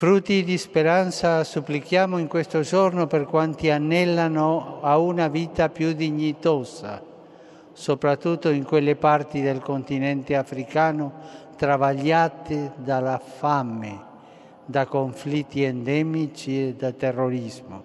Frutti di speranza supplichiamo in questo giorno per quanti anelano a una vita più dignitosa, soprattutto in quelle parti del continente africano travagliate dalla fame, da conflitti endemici e da terrorismo.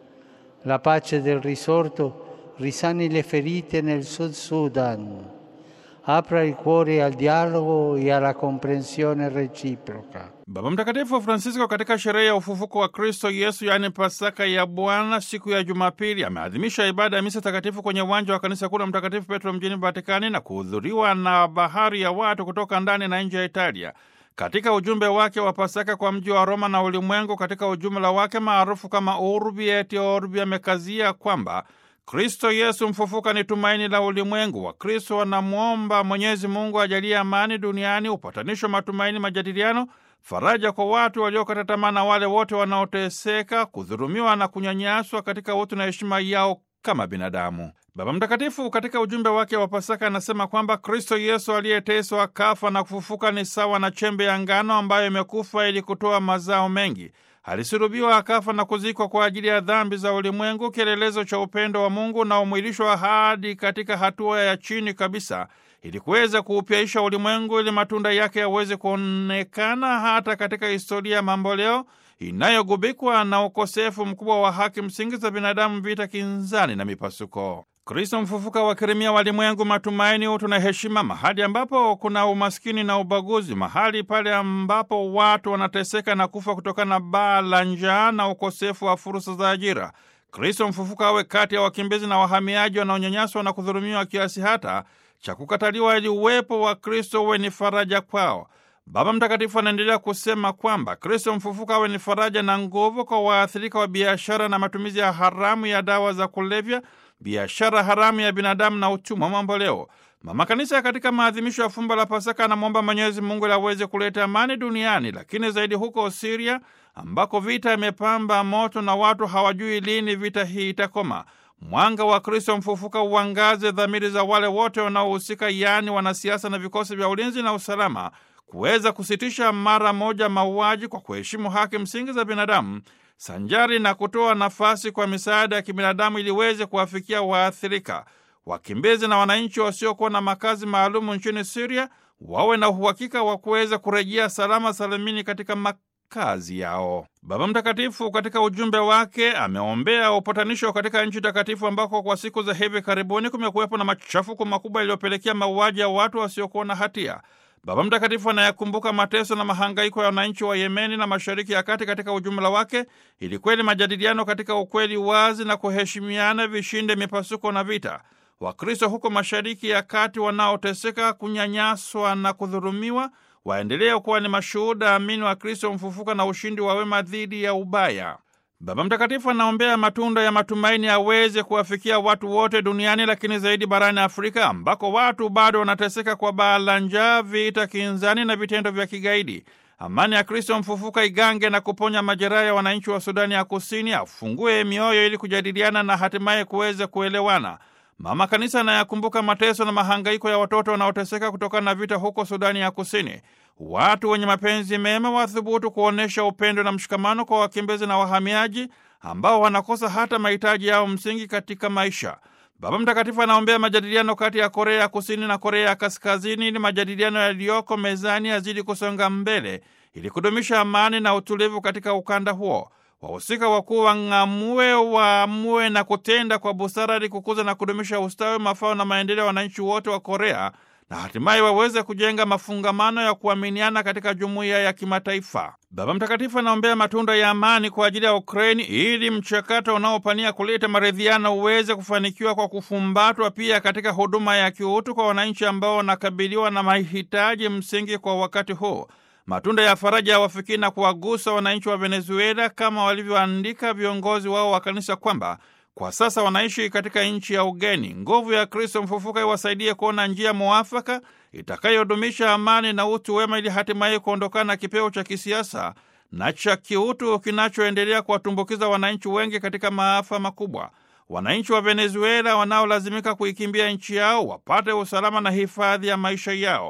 La pace del risorto risani le ferite nel Sud Sudan, apra il cuore al dialogo e alla comprensione reciproca. Baba Mtakatifu Francisco katika sherehe ya ufufuko wa Kristo Yesu, yaani Pasaka ya Bwana, siku ya Jumapili, ameadhimisha ibada ya misa takatifu kwenye uwanja wa kanisa kuu la Mtakatifu Petro mjini Vatikani na kuhudhuriwa na bahari ya watu kutoka ndani na nje ya Italia. Katika ujumbe wake wa Pasaka kwa mji wa Roma na ulimwengu katika ujumla wake maarufu kama Urbi et Orbi, amekazia kwamba Kristo Yesu mfufuka ni tumaini la ulimwengu. Wakristo wanamwomba Mwenyezi Mungu ajalie amani duniani, upatanisho, matumaini, majadiliano, faraja kwa watu waliokata tamaa na wale wote wanaoteseka, kudhulumiwa na kunyanyaswa katika utu na heshima yao kama binadamu. Baba Mtakatifu katika ujumbe wake wa Pasaka anasema kwamba Kristo Yesu aliyeteswa, kafa na kufufuka ni sawa na chembe ya ngano ambayo imekufa ili kutoa mazao mengi. Alisulubiwa, akafa na kuzikwa kwa ajili ya dhambi za ulimwengu, kielelezo cha upendo wa Mungu unaomwilishwa hadi katika hatua ya chini kabisa, ili kuweza kuupyaisha ulimwengu, ili matunda yake yaweze kuonekana hata katika historia ya mamboleo inayogubikwa na ukosefu mkubwa wa haki msingi za binadamu, vita, kinzani na mipasuko. Kristo mfufuka wakirimia walimwengu matumaini, utu na heshima, mahali ambapo kuna umaskini na ubaguzi, mahali pale ambapo watu wanateseka na kufa kutokana na baa la njaa na ukosefu wa fursa za ajira. Kristo mfufuka awe kati ya wakimbizi na wahamiaji wanaonyanyaswa na kudhulumiwa kiasi hata cha kukataliwa, ili uwepo wa Kristo uwe ni faraja kwao. Baba Mtakatifu anaendelea kusema kwamba Kristo mfufuka awe ni faraja na nguvu kwa waathirika wa biashara na matumizi ya haramu ya dawa za kulevya, biashara haramu ya binadamu na utumwa mamboleo. Mama Kanisa katika maadhimisho ya fumbo la Pasaka anamwomba Mwenyezi Mungu ili aweze kuleta amani duniani, lakini zaidi huko Siria ambako vita imepamba moto na watu hawajui lini vita hii itakoma. Mwanga wa Kristo mfufuka uangaze dhamiri za wale wote wanaohusika, yaani wanasiasa na vikosi vya ulinzi na usalama, kuweza kusitisha mara moja mauaji kwa kuheshimu haki msingi za binadamu sanjari na kutoa nafasi kwa misaada ya kibinadamu ili iweze kuwafikia waathirika. Wakimbizi na wananchi wasiokuwa na makazi maalumu nchini Siria wawe na uhakika wa kuweza kurejea salama salimini katika makazi yao. Baba Mtakatifu katika ujumbe wake ameombea upatanisho katika nchi takatifu ambako kwa siku za hivi karibuni kumekuwepo na machafuko makubwa yaliyopelekea mauaji ya watu wasiokuwa na hatia. Baba Mtakatifu anayakumbuka mateso na mahangaiko ya wananchi wa Yemeni na Mashariki ya Kati katika ujumla wake, ili kweli majadiliano katika ukweli wazi na kuheshimiana vishinde mipasuko na vita. Wakristo huko Mashariki ya Kati wanaoteseka, kunyanyaswa na kudhulumiwa waendelee kuwa ni mashuhuda amini wa Kristo mfufuka na ushindi wa wema dhidi ya ubaya. Baba Mtakatifu anaombea matunda ya matumaini aweze kuwafikia watu wote duniani, lakini zaidi barani Afrika ambako watu bado wanateseka kwa baa la njaa, vita, kinzani na vitendo vya kigaidi. Amani ya Kristo mfufuka igange na kuponya majeraha ya wananchi wa Sudani ya Kusini, afungue mioyo ili kujadiliana na hatimaye kuweza kuelewana. Mama Kanisa anayakumbuka mateso na mahangaiko ya watoto wanaoteseka kutokana na vita huko Sudani ya Kusini. Watu wenye mapenzi mema wathubutu kuonyesha upendo na mshikamano kwa wakimbizi na wahamiaji ambao wanakosa hata mahitaji yao msingi katika maisha. Baba Mtakatifu anaombea majadiliano kati ya Korea ya Kusini na Korea ya Kaskazini ili majadiliano yaliyoko mezani yazidi kusonga mbele ili kudumisha amani na utulivu katika ukanda huo. Wahusika wakuu wang'amue, waamue na kutenda kwa busara ili kukuza na kudumisha ustawi, mafao na maendeleo ya wananchi wote wa Korea na hatimaye waweze kujenga mafungamano ya kuaminiana katika jumuiya ya kimataifa. Baba Mtakatifu anaombea matunda ya amani kwa ajili ya Ukraini ili mchakato unaopania kuleta maridhiano uweze kufanikiwa kwa kufumbatwa pia katika huduma ya kiutu kwa wananchi ambao wanakabiliwa na mahitaji msingi kwa wakati huu. Matunda ya faraja ya wafikiri na kuwagusa wananchi wa Venezuela kama walivyoandika viongozi wao wa kanisa kwamba kwa sasa wanaishi katika nchi ya ugeni. Nguvu ya Kristo mfufuka iwasaidie kuona njia mwafaka itakayodumisha amani na utu wema, ili hatimaye kuondokana na kipeo cha kisiasa na cha kiutu kinachoendelea kuwatumbukiza wananchi wengi katika maafa makubwa. Wananchi wa Venezuela wanaolazimika kuikimbia nchi yao wapate usalama na hifadhi ya maisha yao.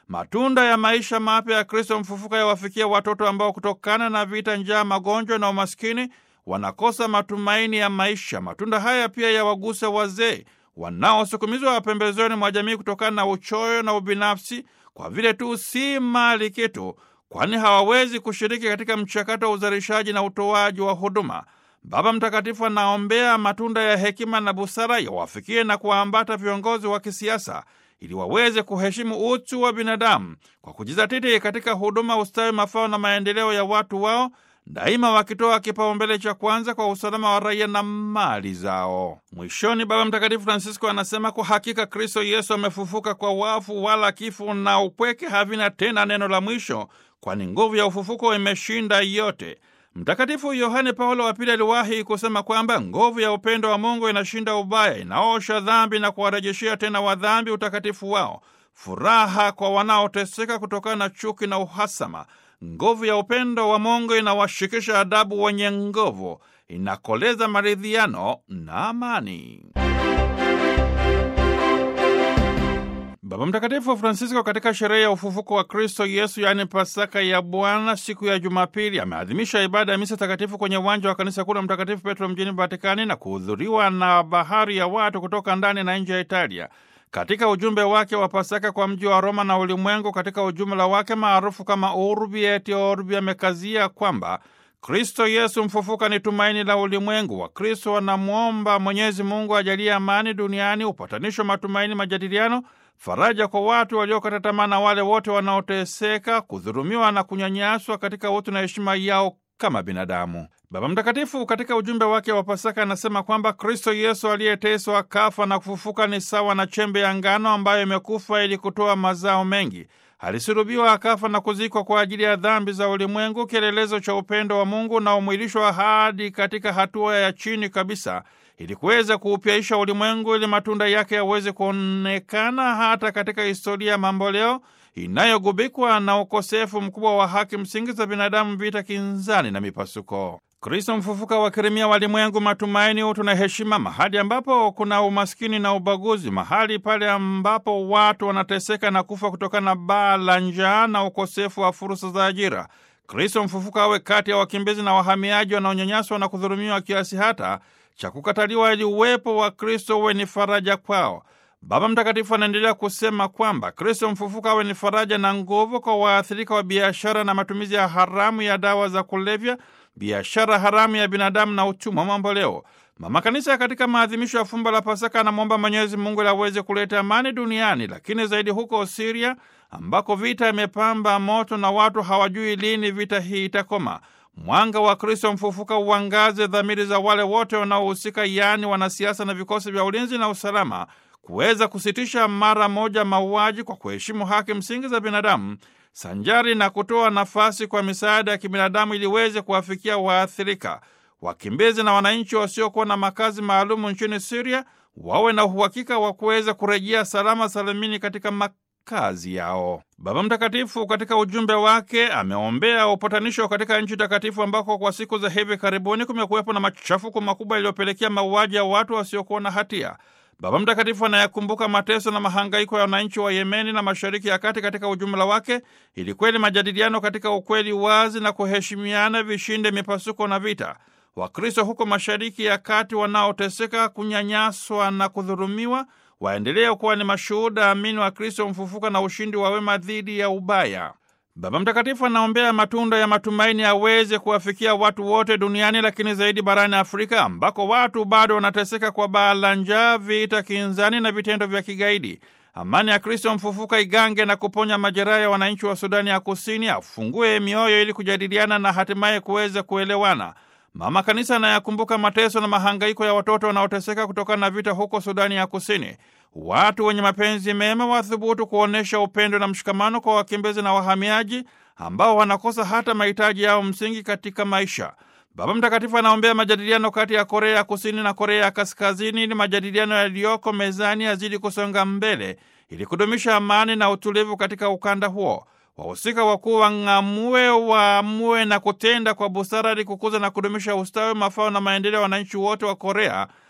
Matunda ya maisha mapya ya Kristo mfufuka yawafikia watoto ambao kutokana na vita, njaa, magonjwa na umaskini wanakosa matumaini ya maisha. Matunda haya pia yawaguse wazee wanaosukumizwa pembezoni mwa jamii kutokana na uchoyo na ubinafsi, kwa vile tu si mali kitu, kwani hawawezi kushiriki katika mchakato wa uzalishaji na utoaji wa huduma. Baba Mtakatifu anaombea matunda ya hekima na busara yawafikie na kuwaambata viongozi wa kisiasa ili waweze kuheshimu utu wa binadamu kwa kujizatiti katika huduma, ustawi, mafao na maendeleo ya watu wao, daima wakitoa kipaumbele cha kwanza kwa usalama wa raia na mali zao. Mwishoni, Baba Mtakatifu Francisco anasema kwa hakika Kristo Yesu amefufuka kwa wafu, wala kifo na upweke havina tena neno la mwisho, kwani nguvu ya ufufuko imeshinda yote. Mtakatifu Yohane Paulo wa Pili aliwahi kusema kwamba nguvu ya upendo wa Mungu inashinda ubaya, inaosha dhambi na kuwarejeshea tena wadhambi utakatifu wao, furaha kwa wanaoteseka kutokana na chuki na uhasama. Nguvu ya upendo wa Mungu inawashikisha adabu wenye nguvu, inakoleza maridhiano na amani. Baba Mtakatifu Francisco katika sherehe ya ufufuko wa Kristo Yesu, yaani Pasaka ya Bwana, siku ya Jumapili, ameadhimisha ibada ya misa takatifu kwenye uwanja wa kanisa kuu la Mtakatifu Petro mjini Vatikani na kuhudhuriwa na bahari ya watu kutoka ndani na nje ya Italia. Katika ujumbe wake wa Pasaka kwa mji wa Roma na ulimwengu katika ujumla wake maarufu kama Urbi et Orbi, amekazia kwamba Kristo Yesu mfufuka ni tumaini la ulimwengu. Wakristo wanamwomba Mwenyezi Mungu ajalie amani duniani, upatanisho, matumaini, majadiliano faraja kwa watu waliokata tamaa na wale wote wanaoteseka, kudhulumiwa na kunyanyaswa katika utu na heshima yao kama binadamu. Baba Mtakatifu katika ujumbe wake wa Pasaka anasema kwamba Kristo Yesu aliyeteswa, kafa na kufufuka ni sawa na chembe ya ngano ambayo imekufa ili kutoa mazao mengi. Alisulubiwa, akafa na kuzikwa kwa ajili ya dhambi za ulimwengu, kielelezo cha upendo wa Mungu unaomwilishwa hadi katika hatua ya chini kabisa ili kuweza kuupyaisha ulimwengu ili matunda yake yaweze kuonekana hata katika historia ya mamboleo inayogubikwa na ukosefu mkubwa wa haki msingi za binadamu, vita, kinzani na mipasuko. Kristo mfufuka wakirimia walimwengu matumaini, utu na heshima, mahali ambapo kuna umaskini na ubaguzi, mahali pale ambapo watu wanateseka na kufa kutokana na baa la njaa na ukosefu wa fursa za ajira. Kristo mfufuka awe kati ya wakimbizi na wahamiaji wanaonyanyaswa na kudhulumiwa kiasi hata cha kukataliwa ili uwepo wa Kristo uwe ni faraja kwao. Baba Mtakatifu anaendelea kusema kwamba Kristo mfufuka awe ni faraja na nguvu kwa waathirika wa biashara na matumizi ya haramu ya dawa za kulevya, biashara haramu ya binadamu na utumwa mamboleo. Mama Kanisa katika maadhimisho ya fumbo la Pasaka anamwomba Mwenyezi Mungu ili aweze kuleta amani duniani, lakini zaidi huko Siria ambako vita imepamba moto na watu hawajui lini vita hii itakoma. Mwanga wa Kristo mfufuka uangaze dhamiri za wale wote wanaohusika, yaani wanasiasa na vikosi vya ulinzi na usalama, kuweza kusitisha mara moja mauaji kwa kuheshimu haki msingi za binadamu, sanjari na kutoa nafasi kwa misaada ya kibinadamu ili iweze kuwafikia waathirika. Wakimbizi na wananchi wasiokuwa na makazi maalumu nchini Siria wawe na uhakika wa kuweza kurejea salama salimini katika kazi yao. Baba Mtakatifu katika ujumbe wake ameombea upatanisho katika nchi takatifu ambako kwa siku za hivi karibuni kumekuwepo na machafuko makubwa yaliyopelekea mauaji ya watu wasiokuwa na hatia. Baba Mtakatifu anayakumbuka mateso na mahangaiko ya wananchi wa Yemeni na Mashariki ya Kati katika ujumla wake, ili kweli majadiliano katika ukweli wazi na kuheshimiana vishinde mipasuko na vita. Wakristo huko Mashariki ya Kati wanaoteseka, kunyanyaswa na kudhulumiwa waendelee kuwa ni mashuhuda amini wa Kristo mfufuka na ushindi wa wema dhidi ya ubaya. Baba Mtakatifu anaombea matunda ya matumaini aweze kuwafikia watu wote duniani, lakini zaidi barani Afrika ambako watu bado wanateseka kwa baa la njaa, vita, kinzani na vitendo vya kigaidi. Amani ya Kristo mfufuka igange na kuponya majeraha ya wananchi wa Sudani ya Kusini, afungue mioyo ili kujadiliana na hatimaye kuweza kuelewana. Mama Kanisa anayakumbuka mateso na mahangaiko ya watoto wanaoteseka kutokana na vita huko Sudani ya Kusini. Watu wenye mapenzi mema wathubutu kuonyesha upendo na mshikamano kwa wakimbizi na wahamiaji ambao wanakosa hata mahitaji yao msingi katika maisha. Baba Mtakatifu anaombea majadiliano kati ya Korea ya Kusini na Korea ya Kaskazini ili majadiliano yaliyoko mezani yazidi kusonga mbele ili kudumisha amani na utulivu katika ukanda huo. Wahusika wakuu wang'amue, waamue na kutenda kwa busara ili kukuza na kudumisha ustawi, mafao na maendeleo ya wananchi wote wa Korea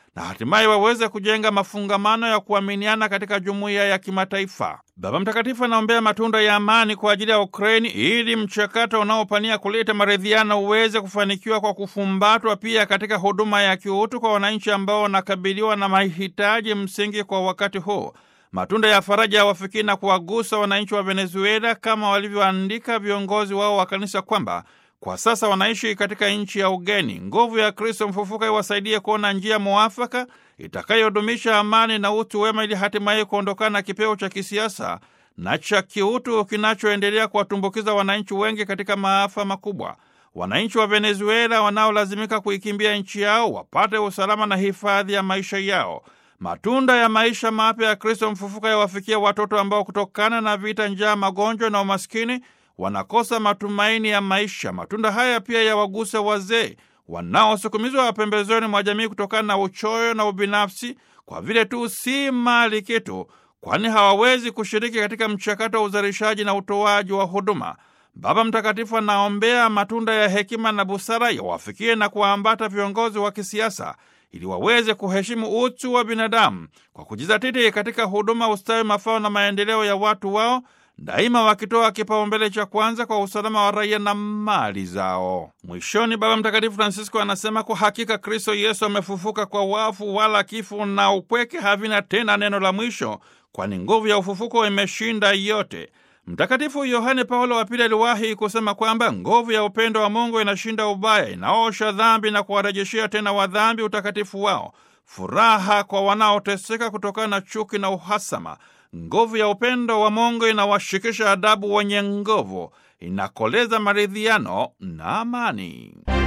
na hatimaye waweze kujenga mafungamano ya kuaminiana katika jumuiya ya kimataifa. Baba Mtakatifu anaombea matunda ya amani kwa ajili ya Ukraini ili mchakato unaopania kuleta maridhiano uweze kufanikiwa kwa kufumbatwa pia katika huduma ya kiutu kwa wananchi ambao wanakabiliwa na mahitaji msingi kwa wakati huu. Matunda ya faraja yawafikii na kuwagusa wananchi wa Venezuela kama walivyoandika viongozi wao wa kanisa kwamba kwa sasa wanaishi katika nchi ya ugeni. Nguvu ya Kristo mfufuka iwasaidie kuona njia mwafaka itakayodumisha amani na utu wema, ili hatimaye kuondokana na kipeo cha kisiasa na cha kiutu kinachoendelea kuwatumbukiza wananchi wengi katika maafa makubwa. Wananchi wa Venezuela wanaolazimika kuikimbia nchi yao wapate usalama na hifadhi ya maisha yao. Matunda ya maisha mapya ya Kristo mfufuka yawafikia watoto ambao kutokana na vita, njaa, magonjwa na umaskini wanakosa matumaini ya maisha. Matunda haya pia yawaguse wazee wanaosukumizwa pembezoni mwa jamii kutokana na uchoyo na ubinafsi, kwa vile tu si mali kitu, kwani hawawezi kushiriki katika mchakato wa uzalishaji na utoaji wa huduma. Baba Mtakatifu anaombea matunda ya hekima na busara yawafikie na kuwaambata viongozi wa kisiasa ili waweze kuheshimu utu wa binadamu kwa kujizatiti katika huduma, ustawi, mafao na maendeleo ya watu wao, daima wakitoa kipaumbele cha kwanza kwa usalama wa raia na mali zao. Mwishoni, Baba Mtakatifu Francisco anasema kwa hakika Kristo Yesu amefufuka kwa wafu, wala kifo na upweke havina tena neno la mwisho, kwani nguvu ya ufufuko imeshinda yote. Mtakatifu Yohane Paulo wa Pili aliwahi kusema kwamba nguvu ya upendo wa Mungu inashinda ubaya, inaosha dhambi na kuwarejeshea tena wadhambi utakatifu wao, furaha kwa wanaoteseka kutokana na chuki na uhasama. Nguvu ya upendo wa Mungu inawashikisha adabu wenye nguvu, inakoleza maridhiano na amani.